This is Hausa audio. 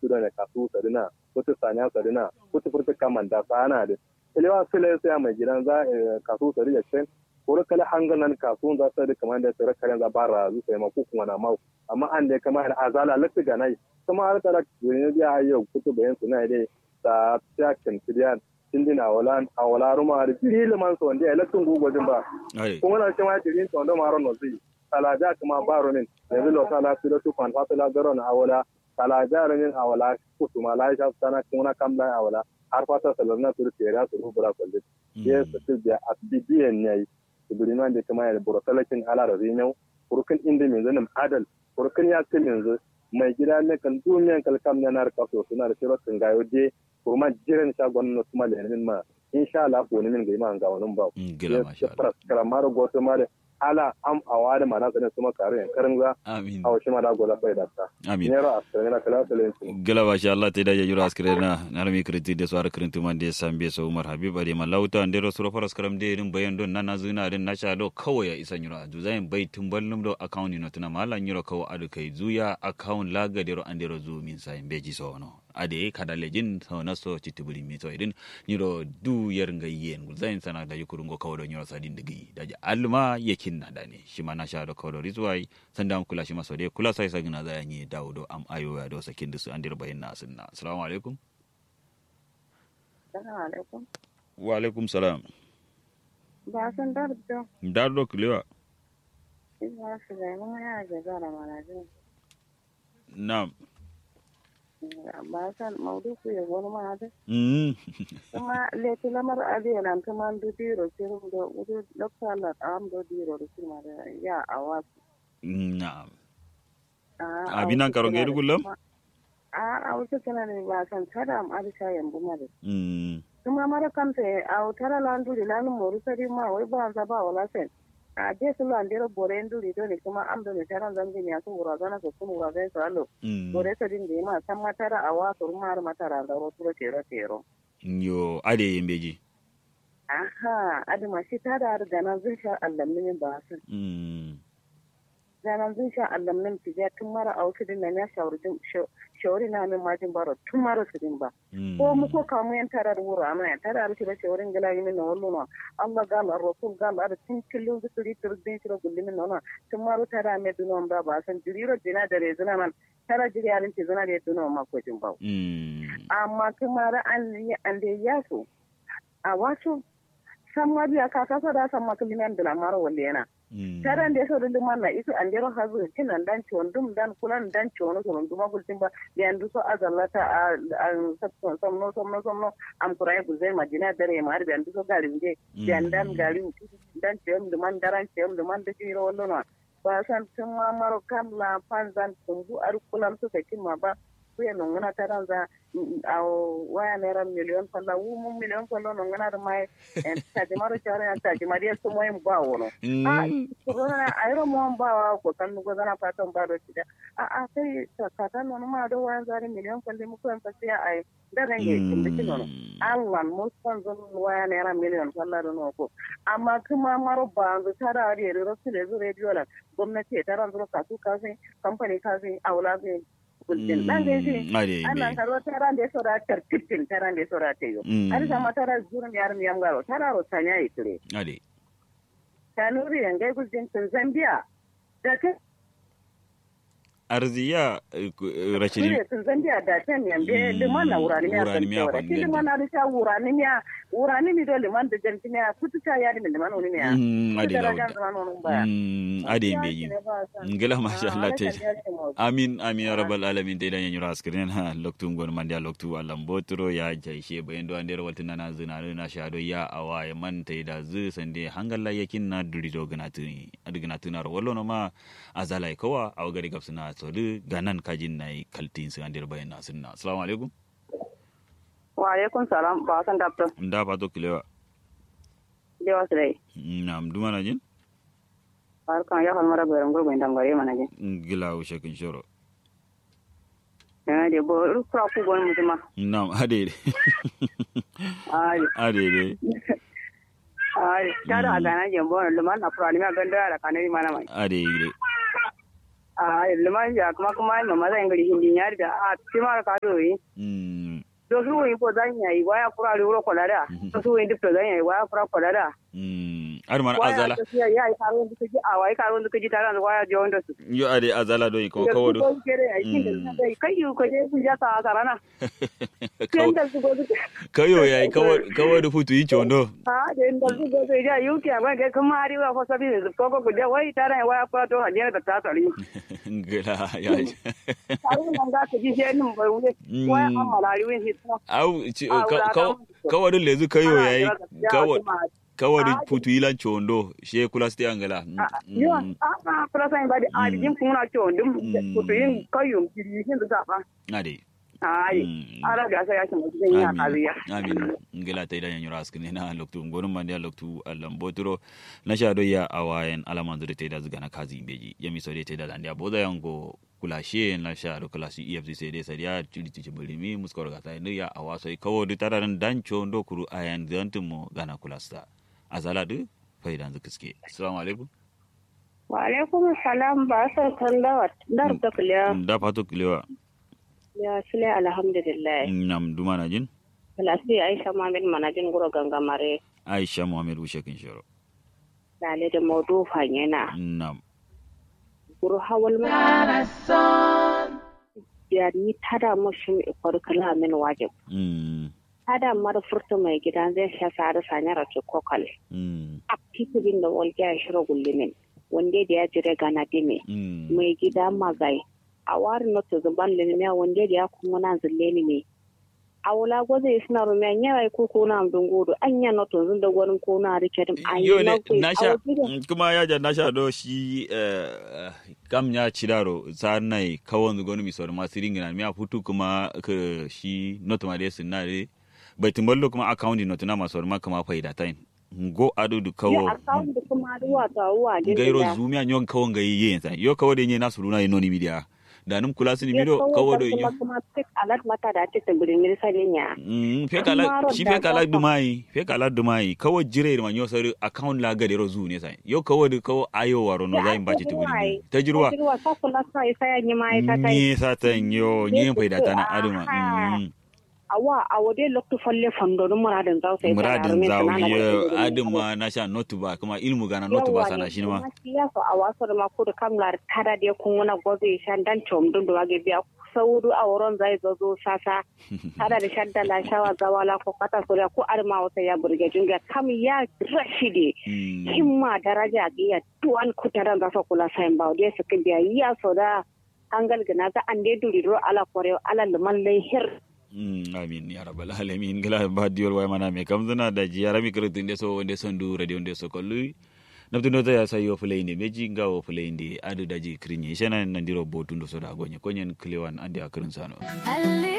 da ne kasu sadina kutu sanya sadina kutu furta kaman da sana da kalewa sile sai mai gidan za kasu sadi ya cen kore kala hanganan kasu za su da kamar da tsare karen za bara zu sai ma ku kuma na mau amma an da kamar azala lafi ga nai kuma har tara ne ya yau kutu bayan suna dai ta ta kan tiyan tindin awala awala ruma da jiri liman so wanda ya lakin gugojin ba kuma na cewa jirin so wanda maron no zai talaja kuma baro min yanzu lo sala su da su kan fatala garo na awala talaja ranin awala kutu ma la sha sana kuma kam la awala har fata salarna su ke ra su rubura kwalle ya su da asbidiyan ne ibriman da kuma ya buru talakin ala da zinyau kurkin inda min zanin adal kurkin ya kin yanzu mai gida ne kan duniyan kalkam ne na rikaso suna da shirin gayo je kuma jiran shagon na kuma da yanin ma insha Allah ko min ga iman ga wannan ba gila masha Allah karamar goto ma da ala am awada mana sanin kuma kare karin za amin aw shi ma da gola bai da ta amin ne ra asira na kala talen su gila masha Allah te da ya jura askire na narmi kriti de swar krintu man de sambe so Umar Habib ade malauta ande ro suro faras karam de rin bayan don nana zuna din na sha do kawai ya isa nyura du zain bai tumbal num do account no tuna mala nyuro kawo adu kai zuya account laga de ro ande ro zu min sai beji so no ade kada lejin so na so chitibuli mi so idin nyuro du yer nga yen gul zain sana da yukuru ngo kawo do nyuro sadin digi da alma yakin na da ne shi ma na sha do kawo do rizwai sanda am kula shi ma so de kula sai sagina za yanyi dawo do am ayo ya do sakin su an dir bayin na sunna assalamu alaikum Assalamu alaikum. wa alaikum salam Ba san dardo. dar do kulewa Ina su da mun ya ga zara malajin. na'am Ba san maudu ku ya wani ma da. mm Kuma leti lamar ade nan kuma du diro sirum do udu dokta la am do diro do sima da ya awas. na'am abinan karo gaidu kullum A a wuce kana ne ba san tada am arisha yambu ma da. mm Kuma mara kamta a utara landu di lanu moru sari ma wai ba za ba wala sen. A je su landero bore nduri do ne kuma am do ne taran zangi ne su wura zana su kun wura zai su alo. mm bore sa din da ma san matara a wa sur mar matara da ro turo tero tero yo ade yembeji aha adama shi ta da ganan zin sha allamin ba su mm ganan zin sha allamin ti ja tun mara auki din nan ya shawari shawari na min majin baro tun mara su din ba mm ko mu ko kamu yan tara da wuro amma yan tara da shi da shawarin gala yi min na wallo no Allah ga Allah rasul ga Allah da tun killu da turi turi din shi da gulli min no tun maro tara me dunon ba ba san jiriro dina da rezuna man tara jiri yarin ti zuna da dunon ma ko jin ba mm amma kuma an yi an da ya so a wasu san mariya ka kasa da san makalinan da lamar wale yana mm taran da so da liman na isu an dero hazu kinan dan ciwon dum dan kulan dan ciwon so dum gultin ba da yandu so azallata a an sabon somno somno somno am kurai guzai majina dare ma har da yandu so gari je da dan gari dan ciwon dum man daran ciwon dum man da jiro wallo na ba san tun ma maro kan la panzan tumbu ar kulam so sakin ma ba kuya nongana taranza a waya naira miliyon falla wu mu miliyon falla nongana da mai taji maro chara ya taji mariya so moyin ba wono a corona ayro mo ba wa ko kan go zana fatan ba do tida a a sai kata no ma do waya zari miliyon falle mu ko en pasiya ay da range kin nono Allah mo san zon waya naira miliyon falla do no ko amma kuma maro ba an tara ari ro sile zo radio la gwamnati ta ran zo kasu kasin kamfani kasin aula zai kultin dan da shi ade ana karo tara da so da tarkitin tara da so da teyo Mm. har sama tara zurun yar mi yamgaro tara ro tanya itire ade tanuri yangai gultin tun zambia da ta arziya eh, ku- eh, rashidi Kure tun zambia da ta mi yambe Mm, liman na wurani mi wurani yakan mi tewara yakan ki gandi. liman na da wurani mi ya wurani mi do liman da janti mi ya kutuka ya di mi liman woni mi ya Mm, ade Kutuka da lawda jan zaman woni baya Mm, ade yembeji ngela masha Allah te amin amin ya rabbal alamin te dan yanyura askirin ha loktu ngon mandi loktu alam botro ya jaishe bayan do andere waltin na zina na shado ya awa ya man te da zu sande hangalla yakin na duri do ganatu adigna tunar wallo no ma azalai kawa aw gari gapsuna so du ganan kajin nai kaltin su andere bayan na sunna assalamu alaikum wa alaikum salam ba san dabto nda pato kilewa dewa sire nam dumana jin har kan ya halmara garan gurgun dangare mana je ngila o shekin shoro eh de bo kura ku gon mutuma nam ade ai ade de ai kada gana je bo luman na furani ma ganda da kanari mana mai ade de a liman ya kuma kuma ma maza ngari hindi nyari da a tima ka do yi mm do su yi ko zan yayi waya kura ri ro kolada do su yi dip to zan yayi waya kura kolada mm ar man waya azala to ya yayi karo ndu ji a waya karo ndu ji taran waya je wanda su yo ade azala do ko kawo do ko kere ai kin da dai kai yu ko je kun ja ta sarana kin da su go su kayo yayi kawo kawo do futu yi chondo ha da inda su go su ja yu ki ba ga kuma ari wa ko sabi ne ko ko ku je wai taran waya ko to ha je da ta sari ngela ya karo nan ga ta ji je nin bai wuce waya amma lari win hit au ci- Ah, ka- wala kawo ka- kawo do lezu kayo Ana yayi jira gaskiya kawo kuma kawo do Ah, futu ilan chondo she kula sti angela yo a a kula sai ba da a jin kuma to dum Mm. ku to yin kayyum kiri yin da ba ade ai Mm. ara ga sai ya shi mutum ya kariya amin amin ngela ta idan yanyura askine na loktu ngonum mandi loktu allam boturo na sha do ya awayen alaman zure ta da zuga na kazi beji yami so de ta da dandia boda yango kula she na sha do kula si efcc de sa ya tili ti bulimi muskor ga ta ya awaso kawo du tararan dancho ndo kuru ayan dantumo gana kula sta azala du faidan zukiske assalamu alaikum wa alaikum salam ba sa kallawa dar da kuliya da fato kilewa ya sule alhamdulillah nam dumana jin kalasi aisha mamin manajin guro gangamare aisha muhammad ushe kin shoro lale da maudu fanyena nam guro hawal ma ya ni tada mushin ikwar kala min wajib mm tada mar furta mai gidan zai sha sare sanyara ce kokal mm a kitibin da walƙi ya shiro gullumin wanda da ya jire gana dime mm mai gida magai a wari na to zuban lilmiya wanda da ya kuma na zulle ni ne a wula gwaze suna rumiya yawa ko ko na amdun godo an ya na to zun da gwanin ko na rike dim an yo yi ne na ku na sha kuma ya ja na sha do shi eh, kam ya ciraro sa nai kawon zu gonu mi sor ma siringi na mi a futu kuma ka shi not ma de sinna de bai timballo kuma account not na ma sor ma kuma faida tain go ado du ya kawo akawun da kuma ruwa ta ruwa din gairo da zumi a nyon kawon ga yen sa yo kawo de nye na suruna ino ni media da num kula sini ya mido kawo do kuma yo kuma tik alat mata da tik da birin mirisa linya Mm, fe kala Kumaro shi da fe kala gafa. dumai fe kala dumai kawo jire ma nyo sari account la ga de ro zu ne sai yo kawo de kawo ayo waro no Ya, zai bace tajirwa tubuli ai. ta jirwa ruwa ta kula sa isa ya yi ma'aikata ni satan yo ni Yes, faida tana aha. aduma mm. awa a wade lokto falle fandonu muradin zau sai muradin zawiye aduma na sha notu ba kuma ilmu gana notu ba sana shi ma ya so a wasu da mako da kamlar tada da kun wani gobe shan dan tom dun da wage biya sauru a wurin zai zo zo sasa tada da shadda la shawa zawala ko kata sura ko arma wata ya burge junga kam ya rashidi Mm. himma daraja ga ya tuwan kutaran za su kula sayin ba da su biya ya so da hangal gina za an dai duriro ala kore ala liman lahir Mm, amin ya rabbal alamin gila ba diol way mana me kam zana da ji yarami kretin de so wonde sondu radio de so kollu nabtu no ya sayo fulende meji ngawo fulende adu daji krinye shana nandiro botundo so da gonye konyen klewan andi akrin sano Ali